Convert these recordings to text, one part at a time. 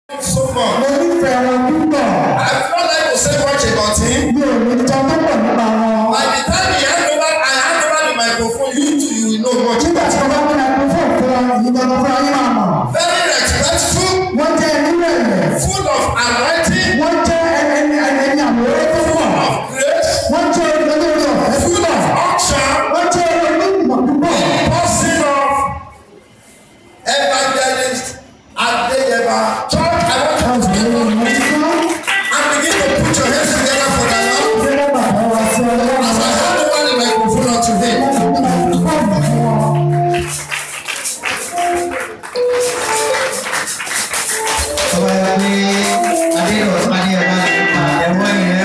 so much. mo nífẹ̀ẹ́ wọn púpọ̀ I do not like to say much about him. mi ò ní jọ tó pọ̀ nípa wọn. By the time he hand over, I hand over the microphone, you too, you will know much. nígbà tí wọ́n bá gbé microphone fún ọ yìí gbọ́dọ̀ fún ayé máa mọ̀. Very respectful, wọ́n jẹ́ ẹni rẹ̀ full of anointing, wọ́n jẹ́ ẹni ẹni ẹni àmúrẹ́ tó pọ̀ of grace, wọ́n jẹ́ olórí ọ̀fẹ́ full púpọ̀ of unction, wọ́n jẹ́ onímọ̀ púpọ̀. person of evangelist Adeyeba. Church, I want you to give up and begin to put your hands together for the Lord. As I hand over the microphone unto him. Ọba ya pé Adéyọ̀ Adéyọ̀lá àtẹ̀wọ́ yẹn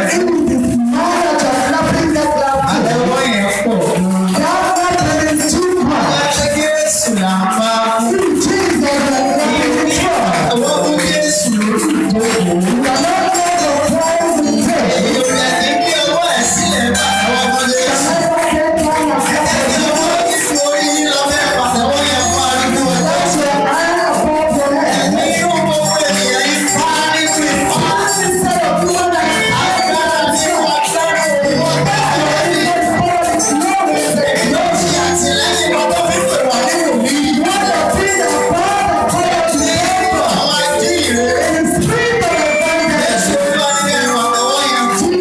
àtẹ̀wọ́ yẹn pọ̀. Ọba ṣe Jésù là ń bá fún. Àtẹ̀wọ́ fún Jésù lórí ìdókòwò. Èyí ò yẹ kí bí ọwọ́ ẹ̀ sílẹ̀ bá àwọn ọmọ Jésù. Ẹni ọwọ́ Jésù orí yín lọ fẹ́ pàtẹ́wọ́ yẹn fún arúgbó ọjọ́. Ẹni yóò gbogbo ènìyàn yìí fá nínú ìfọ́. Agbára tí wọ́n dára òun ọ̀gá lórí. Yóò fi àtìlẹ́yìn bàbá fífò wà nínú mi. Àwọn ajíhìnrere. Jésù olúwa ní ẹnu àtẹ̀wọ́ yẹn fún.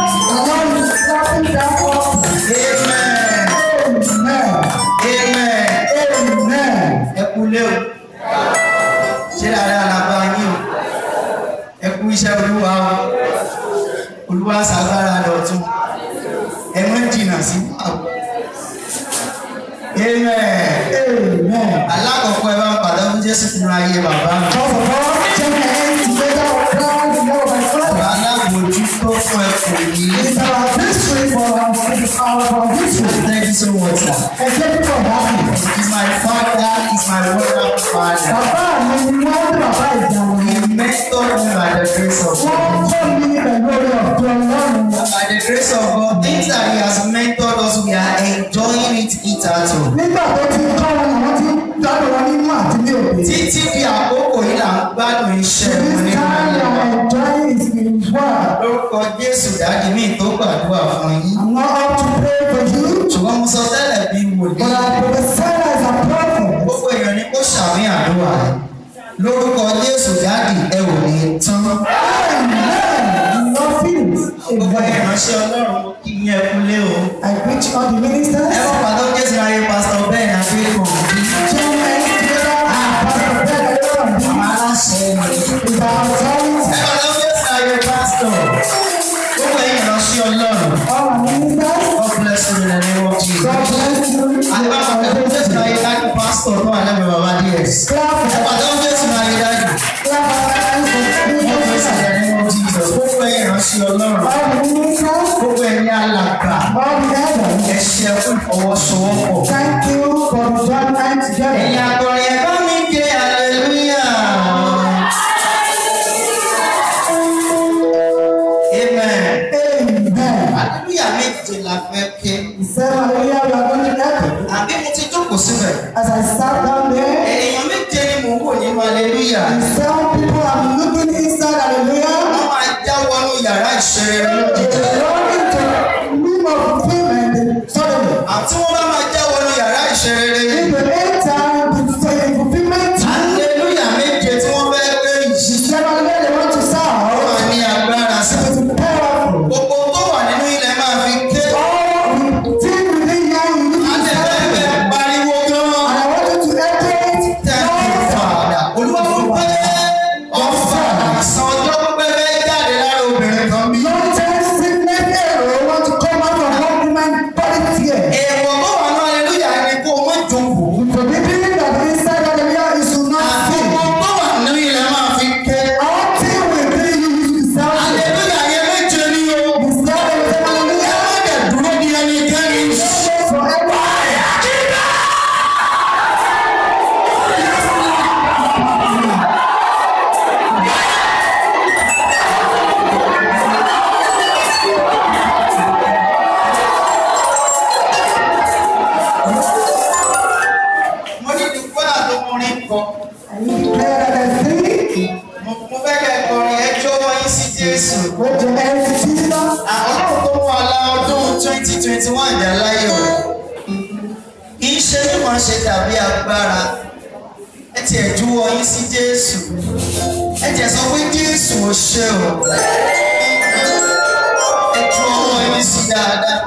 Amen. Amen. Ẹ kú lé o. Ṣé dáadáa la bá yín o? Ẹ kú iṣẹ́ olúwa o. Olúwa ṣàgbára dọ̀tun. Ẹ mọ́ jìnnà sí pàbó. Amen. Alákọ̀ọ́kọ́ ẹ bá ń padà fún Jésù fún ayé bàbá mi. Bàbá alábòójútó fún ẹkùn yìí. Thank you so much, sir. He's my father, he's my wonderful father. Bàbá mi ni wọ́n ní bàbá ìjànà He mentored me by the grace of Wọ́n God. kọ́ mi pẹ̀lú orí ọ̀dọ́ Ọlọ́run. By the grace of God, things that He has mentored us, we are enjoying it hitherto. Nígbà tó ti kọ́ wọn àwọn tí dáná wọn nínú àti ní òde. Títí di àkókò yìí là ń gbádùn iṣẹ́ This wọn nínú time ayé I wa. am enjoying is in word. Lórúkọ Jésù dáàdi mi tó gbàdúrà fún yín. I'm not up to pray for you, Ṣùgbọ́n mo sọ tẹ́lẹ̀ bí wòlíì. but I prophesy as a prophet. Gbogbo èèyàn ni kó ṣàmì àdúrà rẹ̀. Lórúkọ Jésù dáàdi ẹ ò ní tán. Amen. No feelings. Gbogbo Amen. ìránṣẹ́ Ọlọ́run mo kí yín ẹ kú lé o. I preach all the ministers. Ẹ wọ́n pàtó Jésù ayé pásítọ̀ bẹ́ẹ̀ ni Adékùn. Two men together and Pastor Ben Aaron Àwọn aláṣẹ ni. is our authority. Ẹ pàtó Jésù ayé pásítọ̀. Gbogbo ẹ̀yin ìránṣẹ́ Ọlọ́run. All our ministers. God bless you in the name of Jesus. God bless you. Àgbà pàtó Jésù ayé dájú pásítọ̀ tó wà lẹ́gbẹ̀ẹ́ bàbá DS. Clap Ẹ pàtó Jésù ayé dájú. clap our hands for God bless you in the name of Jesus. Gbogbo ẹ̀yin ìránṣẹ́ Ọlọ́run. all the ministers. Gbogbo ẹ̀yin alàgbà. All the elders. Ẹ ṣe fún ìfọwọ́sowọ́pọ̀. Thank you for joining together. Ẹ̀yin akọrin ẹ bá mi ké hallelujah. Amen. Amen. Hallelujah méje la fẹ́ ké. He said, Hallelujah, we are going to get Àbí mo ti jókòó síbẹ̀. As I sat down there, Èèyàn méje ni mò ń wò nínú hallelujah. and some people are looking inside, hallelujah. Wọ́n máa já wọnú yàrá ìṣeré lójijì. Run into room of fulfillment suddenly. Àti wọ́n bá máa já wọnú yàrá ìṣeré. In the end time, the fulfillment, Hallelujah méje tí wọ́n fẹ́ ké the yìí. seven day they want to Ó serve máa ní agbára sí. is powerful. Gbogbo tó wà nínú ilẹ̀ máa fi ké. All the thing within you, you need to serve. Àtẹ̀fẹ́ pariwo gan-an. And I want you to enter it. Thank you, Father. Olúwa fún pé ọ̀fà àṣà ọjọ́ pípẹ́ fẹ́ jáde lára obìnrin kan bí. Long time sickness arrow want to come out from one woman body tear. Èèwọ̀ tó wà ní hallelujah ni kó o má jókòó. Forbidden that inside hallelujah is to not sin. Àgbogbo tó wà nínú ilẹ̀ máa fi ké. All thing within you is to serve. Hallelujah yẹn méje ni o. The serve of Ẹ hallelujah má dẹ̀ dúró di ẹnikẹ́ni. forever. Mo ní ìdúpẹ́ àtọkùnrin kọ. And you declare that I sing. Mo mo Jésù. With your hands Jesus. Ọlọ́run tó wà lá ọdún twenty twenty one dá láyọ̀ rẹ̀. Kì í ṣe mímọ̀ ṣe tàbí agbára. Ẹ tiẹ̀ júwọ́ yín sí Jésù. Ẹ tiẹ̀ sọ pé Jésù ò ṣe o. Ẹ ju ọwọ́ yín sí dáadáa.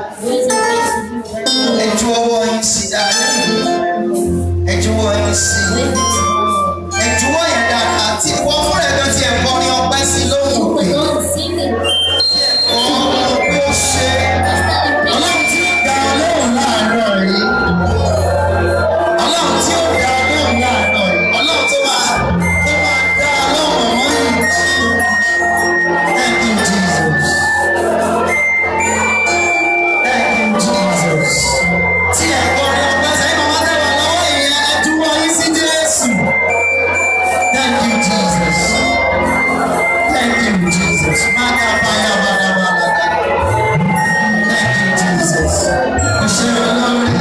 Ẹ ju ọwọ́ yín sí dáadáa. Ẹ ju ọwọ́ yín sí. Ẹ ju ọwọ́ yẹn dáadáa. Tí ìwọ fúnra ẹ̀ gan ti ẹ̀ kọrin ọpẹ́ sí lóhùn òkè. Ọ̀ọ́ pé ó ṣe é. Ọlọ́run tí ó dá ọlọ́run láàárọ̀ yìí. Ọlọ́run tí ó dá ọlọ́run láàárọ̀ yìí. Ọlọ́run tó máa tó máa dá ọlọ́run ọmọ yìí. Thank you Jesus. Thank you Jesus. Tí ẹ̀ kọrin ọgbẹ́ sẹ́yìn màmá tẹ̀wá lọ́wọ́ ìyẹn ẹ túbọ̀ yín sí Jésù. Thank you Jesus. Thank you Jesus. Máa ká báyà bàdà bàdà. Thank you, Jesus. O ṣe olórí.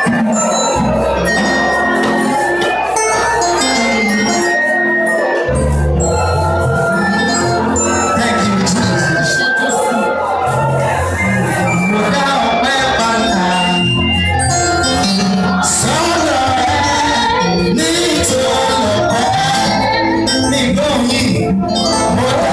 Thank you, Jesus. Mo dá ọpẹ́ padà sọ́dọ̀ ẹ̀ nítorí ọpẹ́ nígbòmí. Mo dá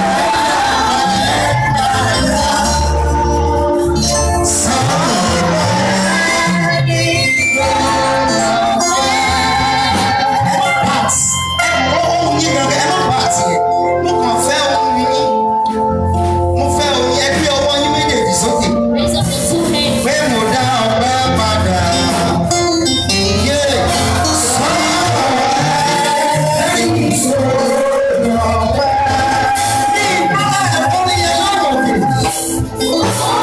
ohun yìí gangan ẹ má bà á tiẹ̀ mo kàn fẹ́ ohun yìí mo fẹ́ ohun yìí ẹ gbé ọwọ́ yín méjèèjì sókè pé mo dá ọpẹ́ padà. Yé ní ìpínlẹ̀ orin yẹn lọ́wọ́ òkè.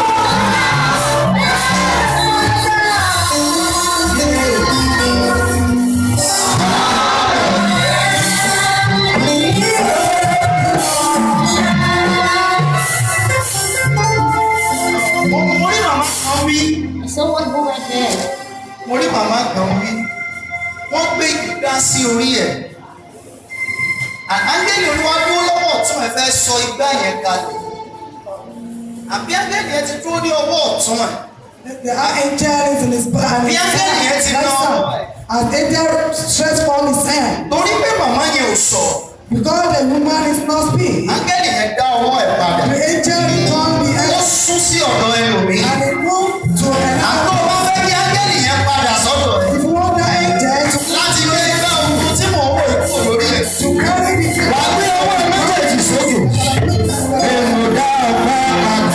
Mo mo rí màmá kan wí. Someone who went there. mo rí màmá kan wí wọ́n gbé igbá sí orí ẹ̀ ángẹ́lì olúwa dúró lọ́wọ́ ọ̀tún ẹ̀ fẹ́ sọ igbá yẹn kalẹ̀ àbí ángẹ́lì yẹn ti dúró ní ọwọ́ ọ̀tún ẹ̀ The angel is in his hand. Bí áńgẹ́lì yẹn ti ná ọwọ́ ẹ̀. As angel stretch forth his hand. torí pé màmá yẹn ò sọ Because the woman is not speak. ángẹ́lì yẹn dá ọwọ́ ẹ̀ padà The angel returned the ó hand sún sí ọ̀dọ̀ ẹlòmíì and he moved to àtọ́ another. bá fẹ́ kí ángẹ́lì yẹn padà sọ́dọ̀ ẹ̀ If you want the angel to, láti gbé igbá ohun tí mò ń wò kúrò lórí ẹ̀ to carry the wàá gbé ọwọ́ ẹ̀ méjèèjì sókè. Èmo dá ọpẹ́ padà.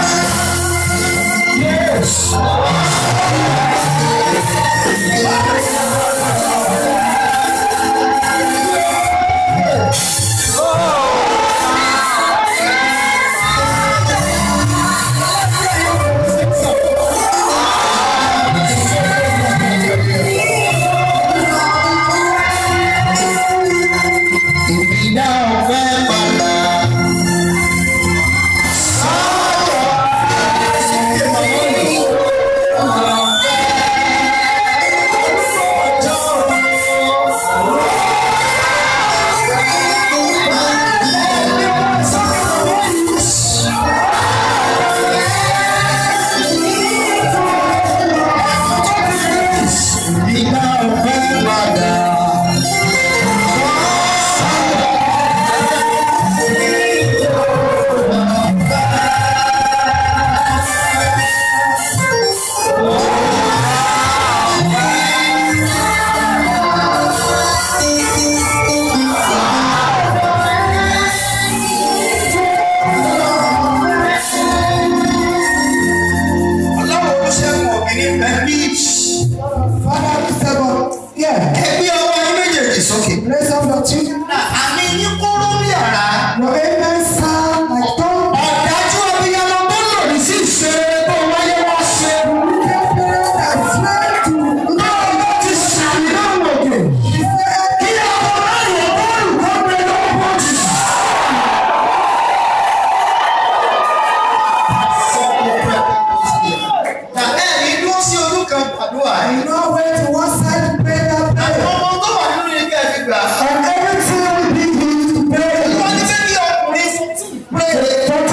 Èmi dá ọpẹ́ padà. Èmi dá ọpẹ́ padà. Ọlọ́run olùṣègùn ògìní beach. Father, we say, but yeah, Ẹgbẹ́ ọwọ́ yín méjèèjì sókè. raise up your two. Àmì yín kúrú bí àrá. Your amen sound like thunder. Ọ̀dájú abiyamọ tó lòdì sí ìṣeré tó wáyé wá ṣe. Wicked parents that fled to Báwo ló ti ṣàmì náà wòkè? Kí ọmọ náà yọ bọ́ọ̀lù kan gbé lọ́wọ́ jù. Tàbí ẹ̀rí dúró sí ojú kan gbàdúrà ẹ̀. You know where to one side to pray that Àwọn prayer. ọmọ tó wà nínú ilé ẹ̀rí gbà. And everything we be used to pray. Wọ́n ní bẹ́ẹ̀ ni ọkùnrin fún tí. Pray.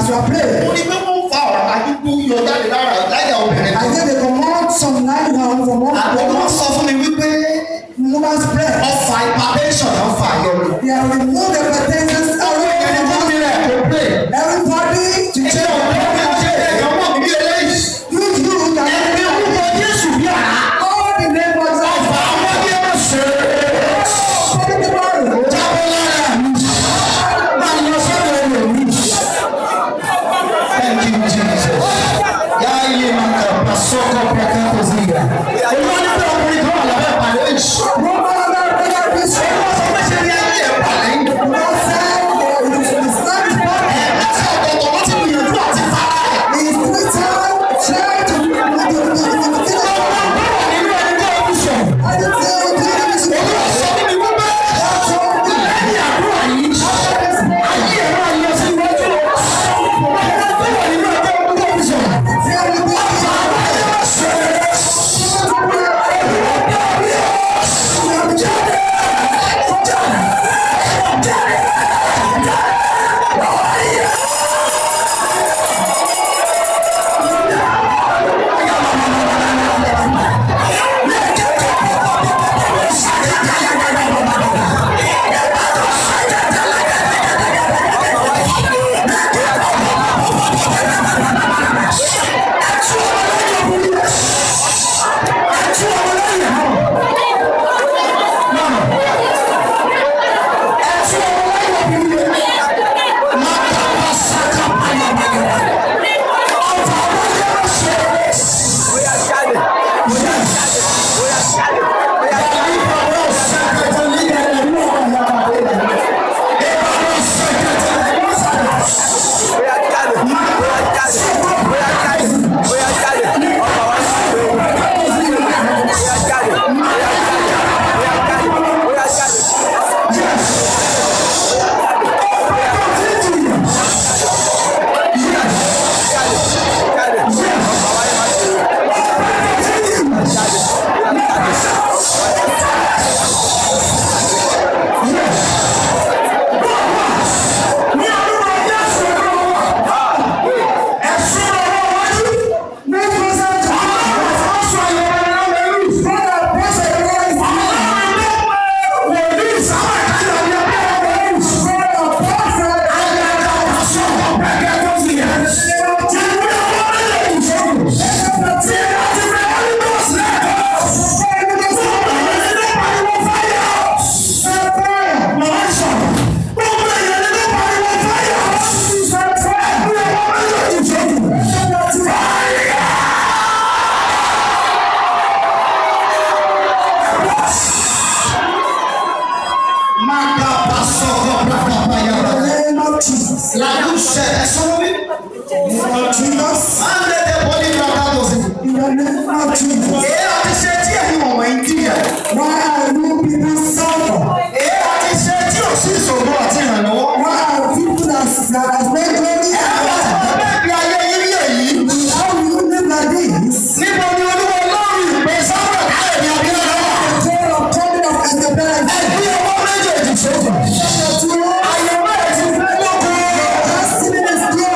As you are praying, mo ní pé wọ́n fa ọ̀rọ̀ àdúgbò yọ jáde lára láyà obìnrin I kan. gave a command some nine down from one àwọn ọmọ woman, sọ fún mi wípé woman's breast. ọfà hypertension náà fà yọ mi. They have removed the hypertension àwọn èèyàn tó away mi rẹ̀ kò pè. Everybody to ṣé check ọ̀pọ̀ mi ṣe ẹ̀yọ́ mọ̀ mí bí eléyìí. You, you, can ẹ̀mí orúkọ Jésù bí àná. all the neighbors of ọfà àwọn bí ẹ ṣe Holy Bible. jábọ́ lára mi. máa lọ sọ́dọ̀ ẹlòmíì. Thank you, Jesus. Yáyé máa kà pàṣọkọ̀ pẹ̀kẹ́ kò sí ìgbà. Olúwa ní pé ọkùnrin kan wà lábẹ́ ìpàdé ìṣó. No matter whether it is Olúwa sọ pé ṣe ni ayé ẹ̀ wà lẹ́yìn. outside or it is inside the body. Ẹ̀ẹ́dẹ́sẹ̀ ọ̀tọ̀ọ̀tọ̀ ló ti gbìyànjú àti fara ẹ̀. He is three times trying to do the Ọmọ bọ́ọ̀ nínú ẹni tó ń sọ. I didn't say what you did. Olúwa sọ fún mi wípé lẹ́yìn àdúrà yìí, ayé ẹ̀ máa yọ sí iwájú. Ọmọ bọ́ọ̀ nínú ẹni tó ń sọ. Èé àti ṣe tí ẹ̀yin wọ̀nyí ń jìyà. Why are you people suffer? Èé àti ṣe tí ò sí ìṣòro àti ìrànlọ́wọ́. Why are people that that has made money? Ẹ wá sọ bẹ́ẹ̀ bí ayé yín rí èyí. How will you live like this? Níbo ni olúwa lórí ìpè sábà káyọ̀ ní abíyá wà? Tale of coming of Isabella. Ẹgbẹ́ ọwọ́ méjèèjì sókè. Àyẹ̀wò ẹ̀ ti fẹ́ lóko. Destiny is clear.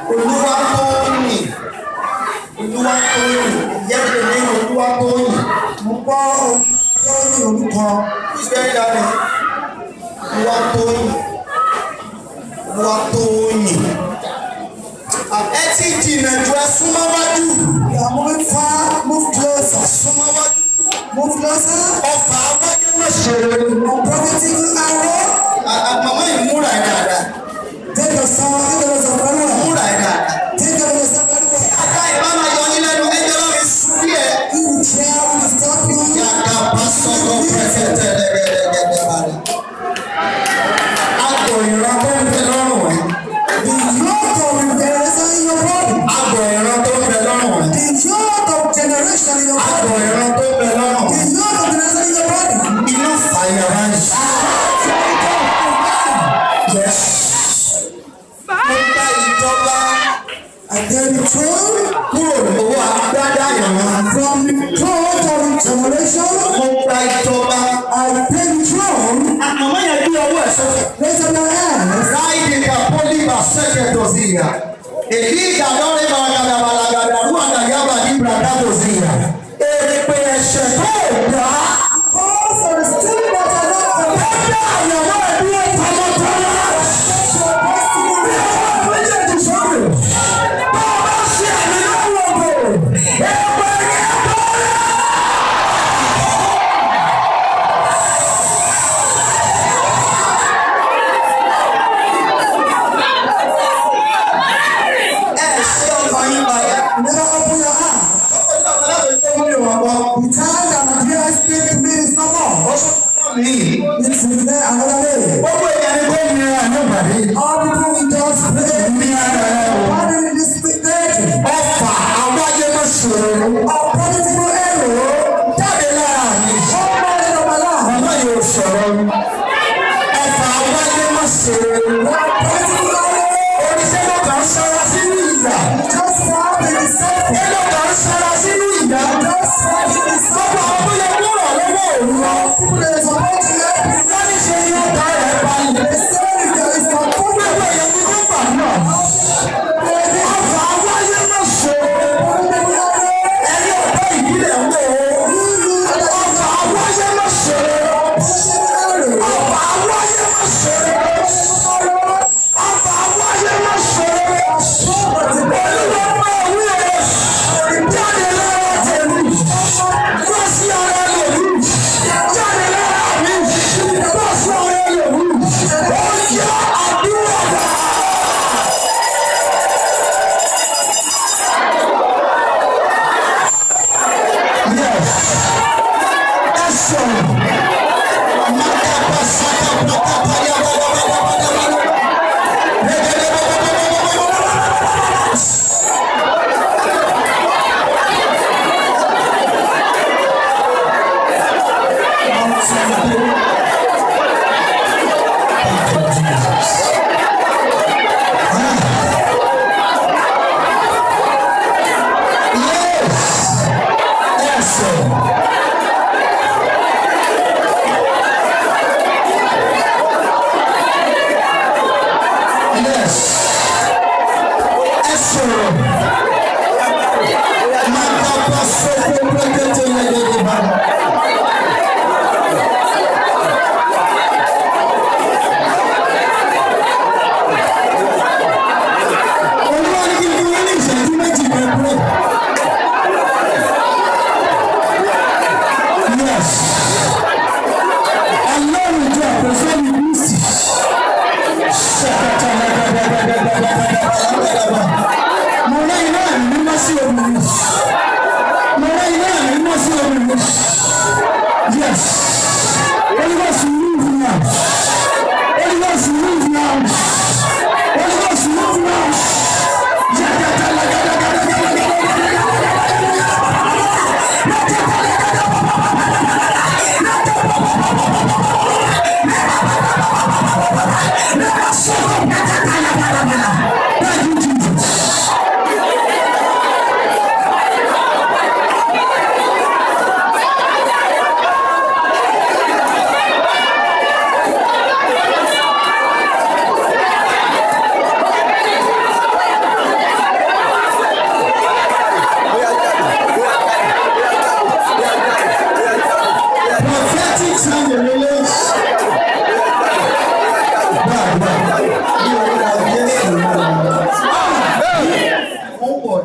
olúwa tóyìn olúwa tóyìn yẹ́pẹ̀ ní olúwa tóyìn Mo gbọ́ ohun tó ní orúkọ. who's very darling olúwa tóyìn olúwa tóyìn ẹ ti jìnnà ju ẹ súnmọ́ wájú You are moving far, move closer. súnmọ́ wájú Move closer. ọfà wájú má ṣòro Unprofitable arrow. màmá yìí múra ẹ̀ dáadáa Take your son, take your son very well. múra ẹ̀ dáadáa. Take your son very well. Aka ìbá máa yọ yín lẹ́nu ẹjọ́ lọ́rùn sùn díẹ̀. He will try to stop you. Yàtà bá sọ̀rọ̀ pẹ̀sẹ̀ tẹ̀lẹ̀gẹ̀dẹ̀gẹ̀dẹ̀ balẹ̀. Àgọ̀ ìran tó ń bẹ lọ́rùn ẹ̀. The yoke of generation in your body. Àgọ̀ ìran tó ń bẹ lọ́rùn ẹ̀. The yoke of generation in your Àgọ̀ body. ìran tó ń bẹ lọ́rùn The ẹ̀. yoke of generation in your body. Iná fàyà máa ń ṣe. Yes. Mo gba ìjọba I tell the truth. kúrò lọ́wọ́ agbádá ìran. From the throne of generation, Mo gba ìjọba. I take the throne. Àmọ́ yẹn bí ọwọ́ ẹ̀ sọ́kẹ̀. Raise up your hands. Raidi kapoli baseketo zia. Eliga lore balagadabalaga ruanda yaba libra dabo zia. Èpè ẹ̀ṣẹ̀ tó gbà. Call for the spirit that are not Bẹ́ẹ̀ni àyàwó ẹ̀dí ìpamọ́tọ́lá. Méjèèjì sọ́kè. Bá a bá ṣe àmì lọ́wọ́ bò. Èpè yẹn bọ́lá. Ẹ ṣe ọkàn yín balẹ̀. Never open your heart. The time that my dear speak to me is no more. It's in there another day. Gbogbo èèyàn ni kò ní ara ní ìbàdí. All people will just pray. Ní ara ẹ̀ o. Why do this speak there? Ọfà àwáyé má ṣòro. Unprofitable arrow. Jáde lára mi. All morning of my life. Màmá yóò sọ̀rọ̀ mi. Ọfà àwáyé má ṣòro. Unprofitable arrow. Oníṣẹ́ ló kàn sára sínú ìyà. Just walk in the circle. Ṣé ló kàn sára sínú ìyà? Just walk in the Gbogbo circle. àwọn tó yẹ kó ràn lọ́wọ́ òun lọ. People that are supposed to help you. Wọ́n ní ṣe ni ọ̀tá rẹ̀ balẹ̀. They say if there is no food, Gbogbo èèyàn ni kó gbà náà. Ọfà àwáyé má ṣòro. unprofitable arrow. Ẹni ọ̀tá ìbílẹ̀ ń wò ó. Ọfà àwáyé má ṣòro. Ọfà àwáyé má ṣòro. Ọfà àwáyé má ṣòro. Olúwa máa wí o. Jáde lára tèmi. Wá sí ara lèmi. Jáde lára mi.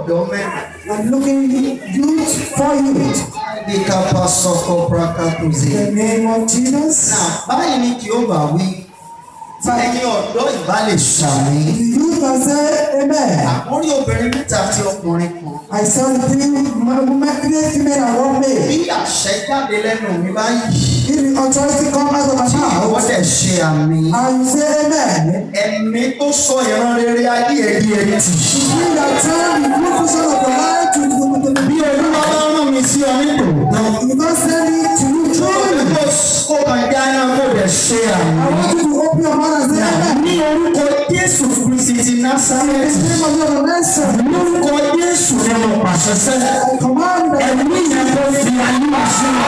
ọ̀dọ́ mẹ́rin. I'm looking youth for youth. Bí kápá sọ́kọ́ prakatuze. In the name of Jesus. Náà báyìí ni kí ó bá wí. Tí ẹ̀yin ọ̀dọ́ ìbá lè ṣàmì. The youth can say amen. Àkórí obìnrin mẹ́ta àti ọkùnrin kan. I saw the three women, three female and one male. Bí àṣẹ jáde lẹ́nu mi báyìí. If the authority come out of my Tí ìwọ́n mouth, dẹ̀ ṣe àmì. and you say amen, Ẹ̀mí tó sọ ìran rere ayé ẹ̀ di ẹtì. mean that turn the good vision of your life to the to Bí olúwa bá rán mi sí ọ nítòótọ́. You don't send it to you truly. Kó kó kàn já iná kó dẹ̀ ṣe I àmì. want you to open your mouth and say amen. Ní orúkọ Jésù Kristi ti In Násárẹ́tì. the name of your nation, Lórúkọ Jésù ni mo pàṣẹ sẹ́. I command that Ẹ̀mí yẹn kò fi ayé wá sí wa.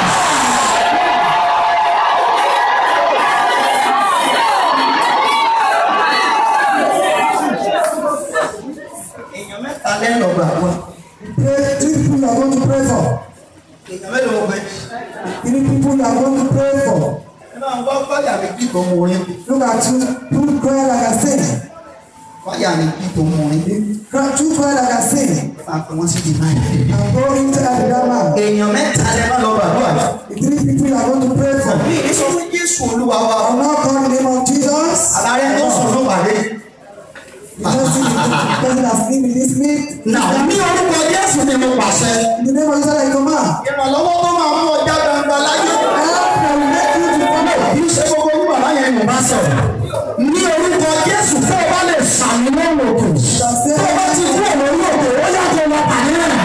Èèyàn mẹ́ta lẹ́nu gbàgbọ́. pray, three people you are going to pray for. Èèyàn mélòó mo fẹ́? Three people you are going to pray for. Ẹ máa ń gbọ́ fáyà mi kí tó mú orin. Look at you, two cry like I sing. Fáyà mi kí tó mú orin. Cry, two cry like I sing. Máa pè wọ́n sí di báyìí. And go into Abidama. Èèyàn mẹ́ta lẹ́ máa lọ gbàdúrà. The three people you are going to pray for. Mi ní sọ fún Jésù Olúwa wa. I will not call the name of Jesus. Àlàyé tó sùn ló pàdé. You don't see the person that's sleeping in this meat. Nà ní orúkọ Jésù ni mo pàṣẹ. In the name of Jesus, I command. Ìrànlọ́wọ́ tó máa mú ọjà gbangba láyé. Help that will make you to follow. Kì í ṣe gbogbo orúkọ bàbá yẹn ni mo bá sọ̀rọ̀. Ní orúkọ Jésù tó o bá lè sàmì lọ́nà òkè. Tó o bá ti kú ọ̀nà orí òkè, ó yàtọ̀ lọ pàdé rẹ̀.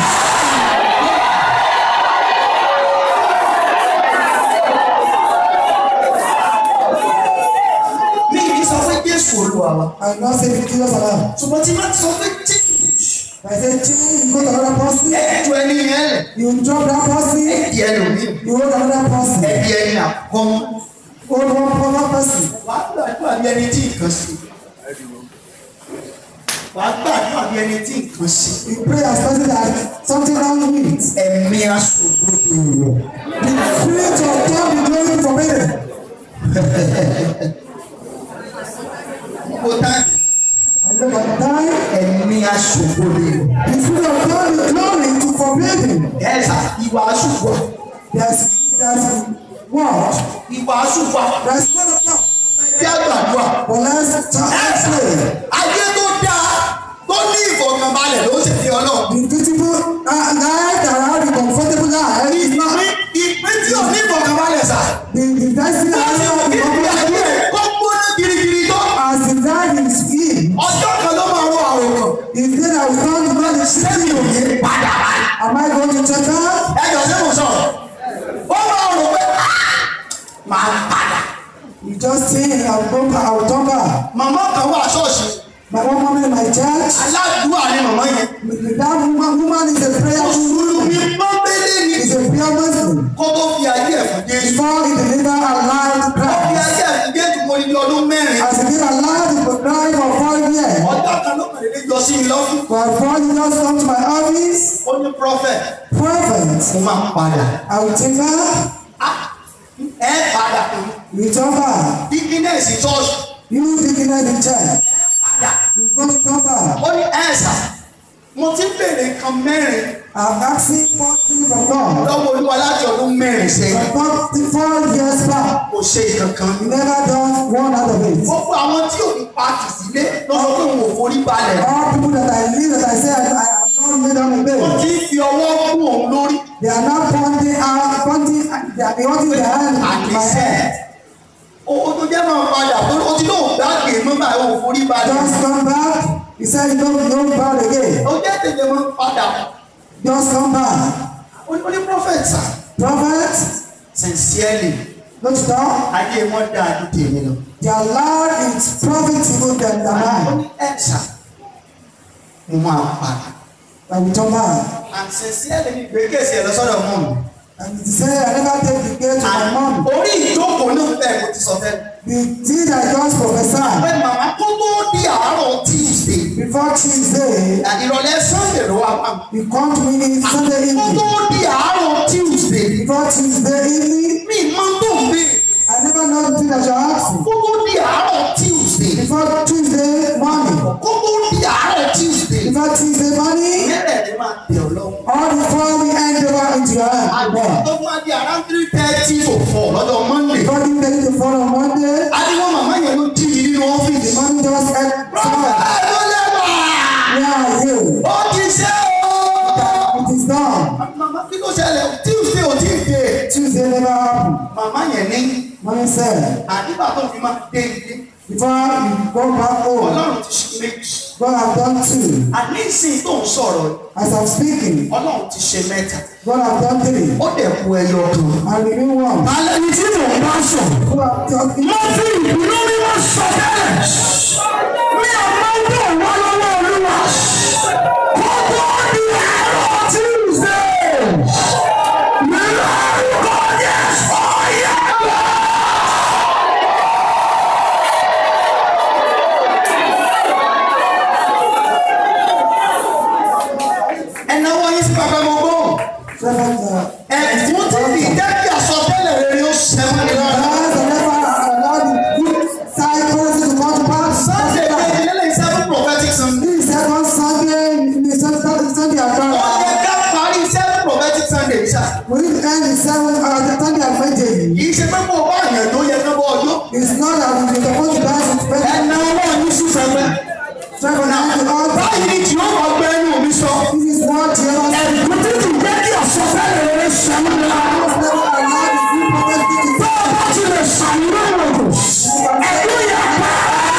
Mi ì ní sọ pé Jésù Olúwa wa. I will not say the Jesus alone. Ṣùgbọ́n tí wọ́n ti sọ pé Jésù. I say, change, you go to another person. Ẹ̀ẹ́dù ẹni yẹn lẹ̀. You drop that person. Ẹ̀ẹ́dì ẹlòmíì. You hold another person. Ẹ̀ẹ́dì ẹni àkọ́mú. Hold one, one person. Wàá gbàdúrà bí ẹni tí nǹkan sí. Wàá gbàdúrà bí ẹni tí nǹkan sí. You pray as person that something wrong with it. Ẹ̀mí aṣògbódò rẹ̀. The spirit of God be glory for me. Kó táyì. And look at the time. Ẹ̀mí aṣògbódò rẹ̀. The spirit of God be glory to forbid him. Ẹ̀sà ìwà aṣùgbọ́. There's, there's what? Ìwà aṣùgbọ́. There's one of God. Bí àgbàdúrà. But let's talk let's pray. Ayé tó dáa tó ní ìfọ̀kànbalẹ̀ ló ṣe fi ọlọ́run. The beautiful uh, life that have the comfortable life is not Ìpín ìpín tí ò ní ìfọ̀kànbalẹ̀ sà. the the destiny Wọ́n ti that mú have kí the ìgbé ayé comfortable ẹ̀ kó gbóná girigiri tó. as the life is in. Ọjọ́ kan ló máa rọ àròkàn. Is there that we come to God is Sẹ́mi ò ní padà báyìí. Am I going to check out? ẹjọ sí mo sọ̀rọ̀ ó máa rò pé "Ah, máa padà. You just think I will go back, I will come back. màmá kan wà ṣọ́ọ̀ṣì My one woman in my church, aládùúgbò ni màmá yẹn. that woman, woman is a prayer mùsùlùmí woman. pọ́nbélé ni Is a prayer Muslim. kó tó fi ayé ẹ̀ fún jésù. Before he deliver our life to ó fi Christ. ayé ẹ̀ fún jésù mo ní ọdún mẹ́rin. As he give our life to Christ for four years. ọjọ́ kan ló kàn lè jọ sí mi lọ́fún. But before you just come to my office, ó ní prophet prophet, mo máa padà. I will take her, Ah, ẹ padà you come back. dígínẹ́sì ṣọ́ọ̀ṣì You taking her the church. padà. You go come back. ó ní ẹ̀sà mo ti ń béèrè nǹkan mẹ́rin I'm asking for things from God. lọ́wọ́ olúwa láti ọdún mẹ́rin sẹ́yìn. For four years back, kò ṣe kankan. you never done one out of it. gbogbo àwọn tí ò ní pàtì sílé lọ́sọ̀ pé òun ò forí balẹ̀. All people that I live that I say I, I am not made on the wọ́n bed. ti ń fi ọwọ́ kún òun lórí. They are not pointing out, pointing, they are pointing their hand at my àdìsẹ́ head. owó tó jẹ́ máa padà tó ó ti lóun gbàgbé mọ́ báyìí òun forí balẹ̀. Just come back. He said, you don't, you don't bow again. ó jẹ́ tètè máa padà. Just come back. ó ní ó ní prophet sir Prophet, sincerely don't stop. ayé wọn dá a ju tèmi lọ. Their life is profitable than the ó mine. ní ẹ sà mo máa padà. I will come back. and sincerely ni gbèkèsì ẹ lọ sọ́dọ̀ mọ́ mi. And he said, I never take the gate to my mom. orí ìjókòó náà bẹ́ẹ̀ mo ti sọ fẹ́. The thing I just prophesied pé màmá kó tó di àárọ̀ tuesday before Tuesday, ìrọ̀lẹ́ sunday ló wá pa mi. you come to me in Sunday kó tó evening. di àárọ̀ tuesday Before Tuesday evening, mi máa tó ń bè. I never know the thing that you're asking. kó tó di àárọ̀ tuesday Before Tuesday morning, kó tó di àárọ̀ tuesday before Tuesday morning, mẹ́rẹ̀ẹ̀rin ẹ máa tẹ̀ ọ́ lọ́wọ́. All before we hand over into your hand. àgbà Lord. tó máa di around three thirty to four lọ́jọ́ monday. Before you take the phone on Monday, adigun màmá yẹn ló jí mi nínú the ọ́fíìsì. man just had Brother, time. ẹ ló lẹ́wà. Where are you? ó ti ṣe o. It is done. màmá kí ló ṣẹlẹ̀ tuesday ò tí ì dé. Tuesday never happened. màmá yẹn ní Mommy said, àdìgbà tó fi máa dé ilé. before you go back home, ọlọ́run ti ṣe méjì. God have done two. àní ìsìn tó ń sọ̀rọ̀ As I'm speaking, ọlọ́run ti ṣe mẹ́ta. God have done three. ó dẹ̀ ku ẹyọ kan. And the new one. alẹ́ ni tí mò ń bá sùn. Who have done mo fi ìbínú mímọ́ sọ tẹ́lẹ̀. mi ò máa ń bọ̀ wá lọ́wọ́ olúwa. kó tó di àárọ̀ tuesday. mi lórúkọ Jésù ọ̀yẹ́ lọ. ẹnáwó yín sí bàbá mo gbọ́. Seventh, uh, ẹ̀sùn tí kì í jẹ́ kí àsọtẹ́lẹ̀ rere ó ṣẹ́wọ́n ní lọ́dọ̀. God has never allowed the good side policy to come to pass. Sunday kejì lélẹ̀ seven prophetic Sunday. This second Sunday, the Sunday, Sunday Ó account. yẹ ká parí seven prophetic Sunday ṣá. We need to end the seven, uh, the Sunday advantage. Kì í ṣe pé kó o bá àyàn tó yẹ ká bọ́ ọjọ́. It's not that we are supposed to dance with special Ẹ̀nà ọwọ́ ní sísẹ̀gbẹ́. seven and the altar. Báyìí ni kì yóò máa gbé ẹnu mi sọ. This is what the other side Ẹ̀kú tí kì í jẹ́ kí àsọtẹ́lẹ̀ rere ṣẹ́wọ́n ní lọ́dọ̀. has never allowed the good prophecy to Bá a bá ti lè ṣàmúlò ìrògùn. Ẹ̀kú yẹ pa.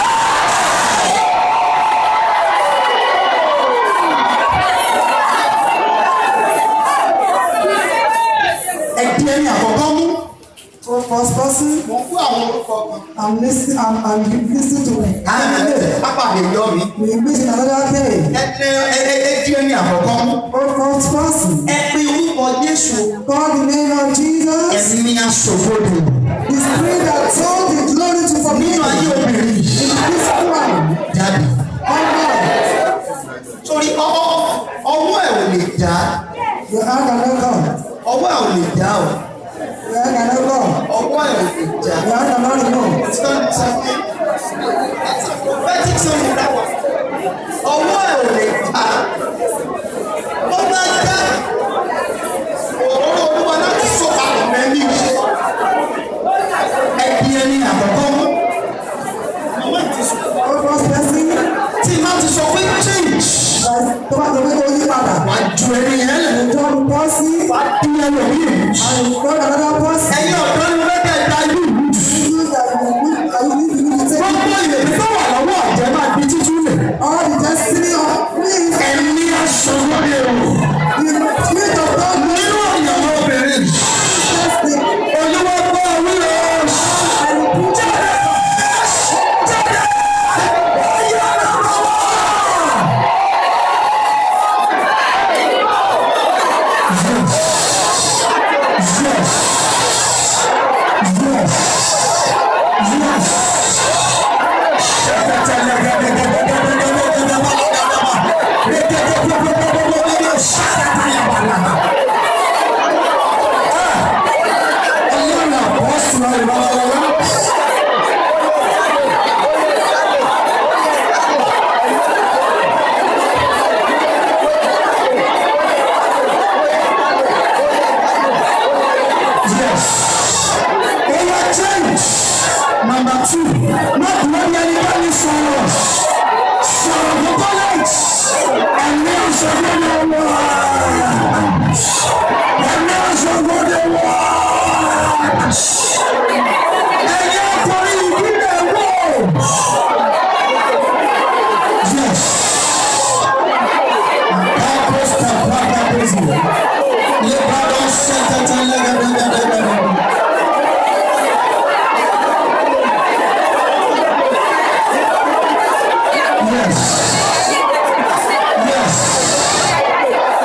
Ẹ̀dí ẹni àkọ́kọ́ mú. For first person, Mo ń kó àwọn orúkọ kan. I'm listening, I'm, I'm listening to it. Pápá lè yọ mi. We meet another day. Ẹ̀dí ẹni àkọ́kọ́ mú. For first person, Ẹ pe orúkọ Jésù. call the name of Jesus, Ẹ̀mí aṣòfodò. the spirit that told the glory to Nínú forgive ayé obìnrin yìí. in this one. Jáde. Come on. Torí ọwọ́ ọwọ́ ẹ̀ ò lè já. Your hand cannot come. Ọwọ́ ẹ̀ ò lè já o. Your hand cannot come. Ọwọ́ ẹ̀ ò lè já. Your hand cannot remove. Stand something. Prophetic something that one. Ọwọ́ ẹ̀ ò lè já. Ó máa já. Òróró olúwa láti sọ papọ̀ mẹ́mí. Ẹbí ẹni àkọ́kọ́ mú. Màmá ti sọ. For first person, Tí má ti sọ pé change. like, tó bá tó bá tó yí padà. Wà á ju ẹni yẹn lẹ̀. The job policy, Wà á dín ẹlòmíì. and you call another person. Ẹ̀yin ọ̀dọ́ ni wọ́n kẹ́ da ìlú. You that you need, and you need to take Gbogbo ìrètí tó wà lọ́wọ́ ọ̀jẹ̀ máa di títú lẹ̀. all the destiny of please. Ẹ̀mí aṣọ lórí ẹ̀rọ. The spirit of God Nínú ìyàwó obìnrin. manifest the Olúwa gbọ́ orí rẹ̀. Jáde! Jáde! Ayé ọ̀nà lọ́wọ́. Yes. Yes. Yes. Ọlọ́run àpọ́sù rẹ̀ lọ́wọ́lọ́wọ́. Yes. Oya change. Number two. Má dúró ní ẹni bá ní sọ̀rọ̀. Sọ̀rọ̀ gbogbo light. Ẹ̀mí ọ̀ṣọ́gbọ́n ni wà. Ẹ̀mí ọ̀ṣọ́gbọ́n ni wà. Ẹ̀yẹ ọkùnrin ìbílẹ̀ wò. Yes. Àkàkọ́ stàpá àkàkọ́sì. Lébàdàn sẹ́tẹ̀tẹ̀ lẹ́gẹ̀dẹ̀gẹ̀dẹ̀gẹ̀dẹ̀. Yes. Yes.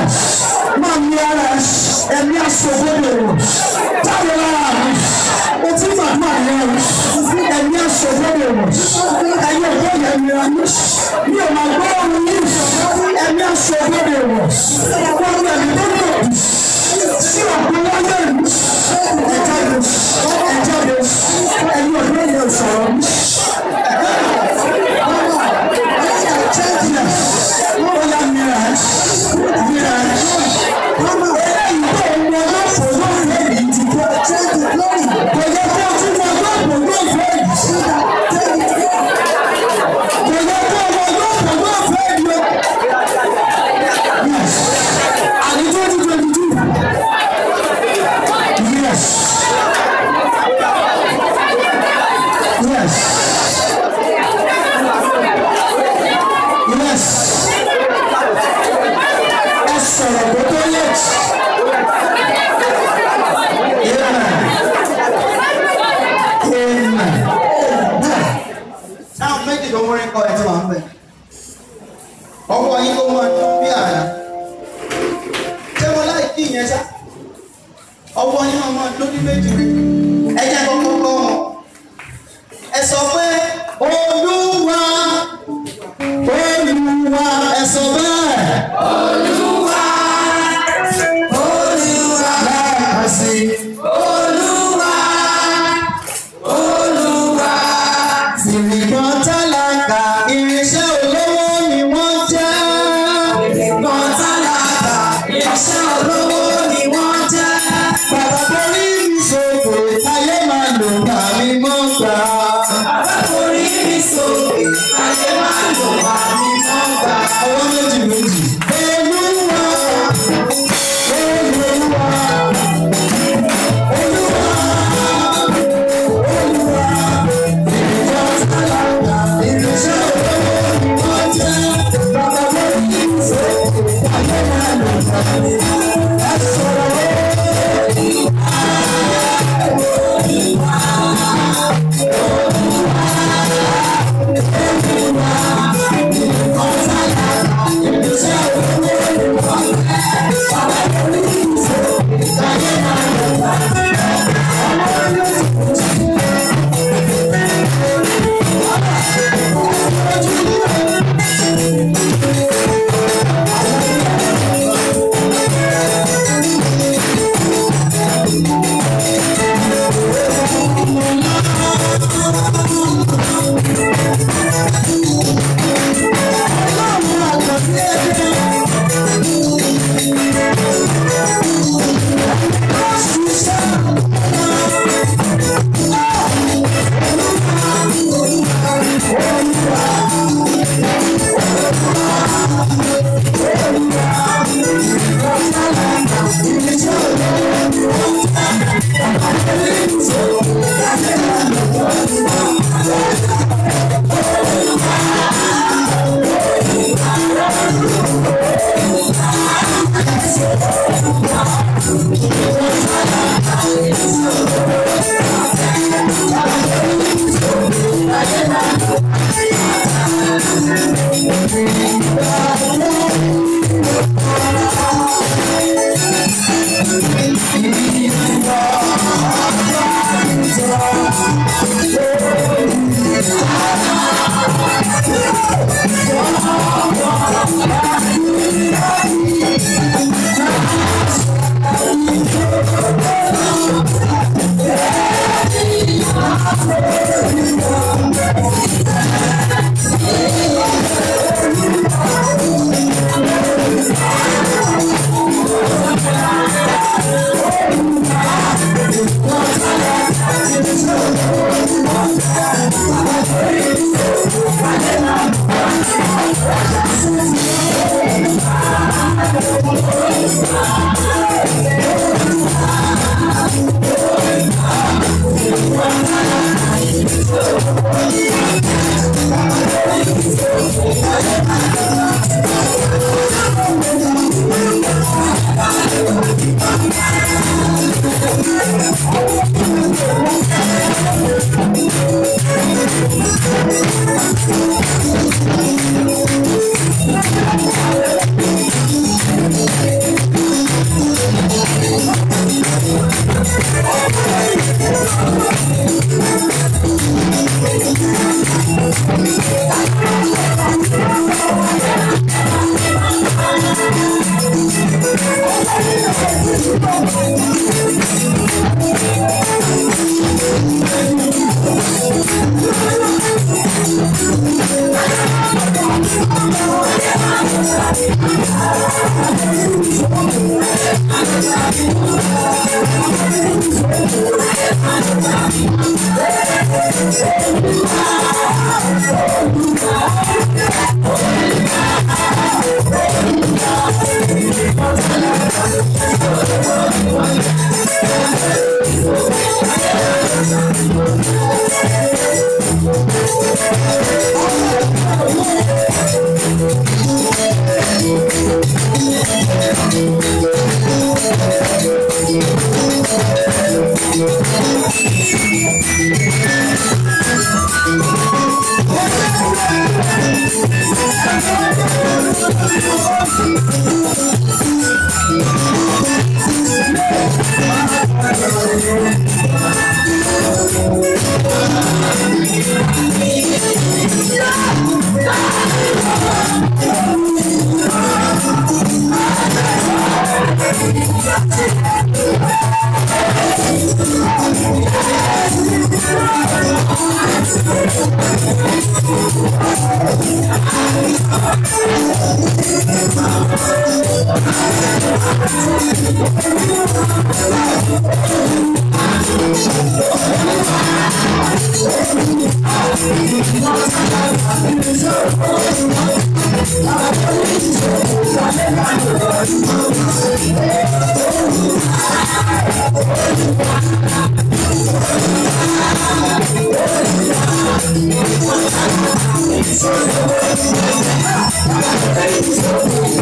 Yes. Máa ní ara ẹ̀ ẹ̀mí aṣọ́gbọ́dọ̀ rẹ̀. Jáde lára mi. O ti gbàdúrà yẹn o. Ẹ̀mí aṣọ́gbọ́dọ̀ rẹ̀. Ẹ̀yin ọ̀dọ́ yẹn mi ra mi. Mi ò máa gbọ́ ohun yìí. Ẹ̀mí aṣọ́gbọ́dọ̀ rẹ̀. Wọ́n ní ẹ̀mí tó lò. Sí ọ̀pọ̀ wáyé mi. Ẹ jáde. Ẹ jáde. Ẹ̀yin ọ̀dọ́ yẹn sọ̀rọ̀ mi. Bóyá mìíràn mìíràn eléyìí tó ń wọ lọ́fọ̀ lórí èyí ti kọ́. Kò yẹ kó o tún wọ lọ́fọ̀ lọ́fọ̀ èyí. Kò yẹ kó o wọ lọ́fọ̀ lọ́fọ̀ èyí. Yes. Àní twenty twenty two. Yes. Yes. Yes. Ẹ sọ̀rọ̀ kó tó yẹ. Amen. Amen. táwọn méjì tó múrin kọ ẹ ti wà ń bẹ ọwọ́ yín kó máa dún bí àná ṣé wọn láì kí ìyẹn sá ọwọ́ yín máa máa dún ní méjì ẹ jẹ́ kọ́kọ́ kọ́ wọn ẹ sọ pé olúwa olúwa ẹ sọ bẹ́ẹ̀ olúwa olúwa lẹ́ẹ̀kan sí olúwa olúwa ìrìnkan tálákà irinṣẹ́ olówó ni wọ́n jẹ́. ìrìnkan tálákà irinṣẹ́ olówó ni wọ́n jẹ́. bàbá borí mi sókè ayé máa lò bá mi mọ́ gbà. bàbá borí mi sókè ayé máa lò bá mi mọ́ gbà. ọwọ́ méjì méjì. olúwa olúwa olúwa olúwa. Thank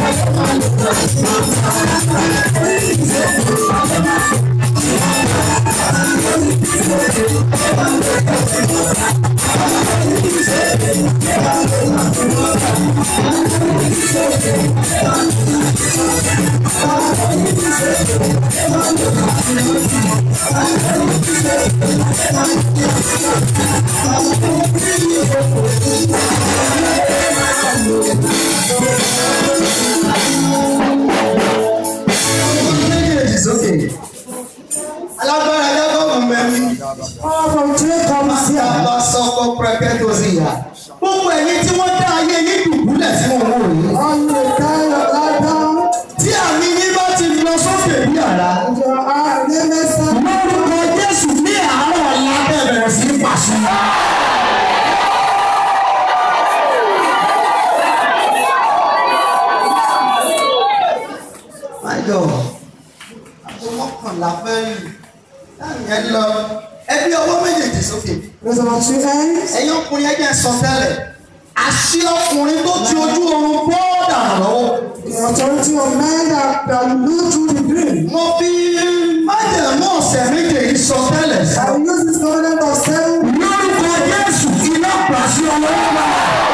méjèèjì sókè alágbára jákọ́bù mẹ́mí All from Jacob is here. bá sọ́kọ́ pẹ́pẹ́ tó sì yá gbogbo ẹ̀yin tí wọ́n dá ayé yín dùbúlẹ̀ tí wọ́n wò yìí On the kind of lie down. tí àmì yín bá ti lọ sókè bí àrá Your eye, name is lórúkọ Jésù ní àárọ̀ ọ̀la bẹ̀rẹ̀ sí pàṣẹ. My God, àgbo mọ́kànlá fẹ́ lù láàrin ẹ lọ ẹbí ọwọ́ méjèèjì sókè. Raise up two hands. ẹ̀yin ọkùnrin ẹgbẹ́ sọ tẹ́lẹ̀ àṣì ọkùnrin tó ti ojú oorun bọ́ọ̀dà lọ́wọ́. The authority of men that, that look through the dream. mo fi májèmú ọ̀sẹ̀ méje yìí sọ tẹ́lẹ̀ sí. I will use this covenant of seven. lórúkọ Jésù iná pàṣẹ ọlọ́wọ́ wa.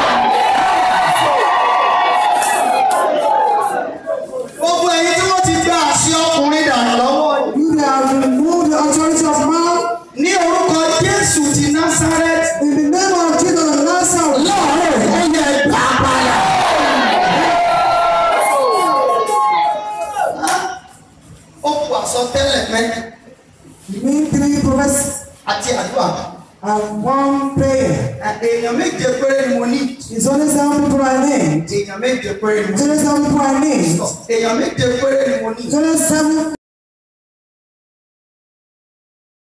gbogbo ẹ̀yin tí wọ́n ti gba àṣì ọkùnrin dànù lọ́wọ́ yìí. You that have removed the authority of man ní orúkọ Jésù ti Násárẹ́tì. in the name of Jesus of Nazareth. láàárọ̀ ó yẹ gbà padà. ó kù àsọtẹ́lẹ̀ mẹ́rin You mean three prophets àti àdúrà. and one prayer. èèyàn méje péré ni mo ní. It's only seven people I need. èèyàn méje péré ni mo It's ní. only seven people I need. èèyàn méje péré ni mo ní. It's only seven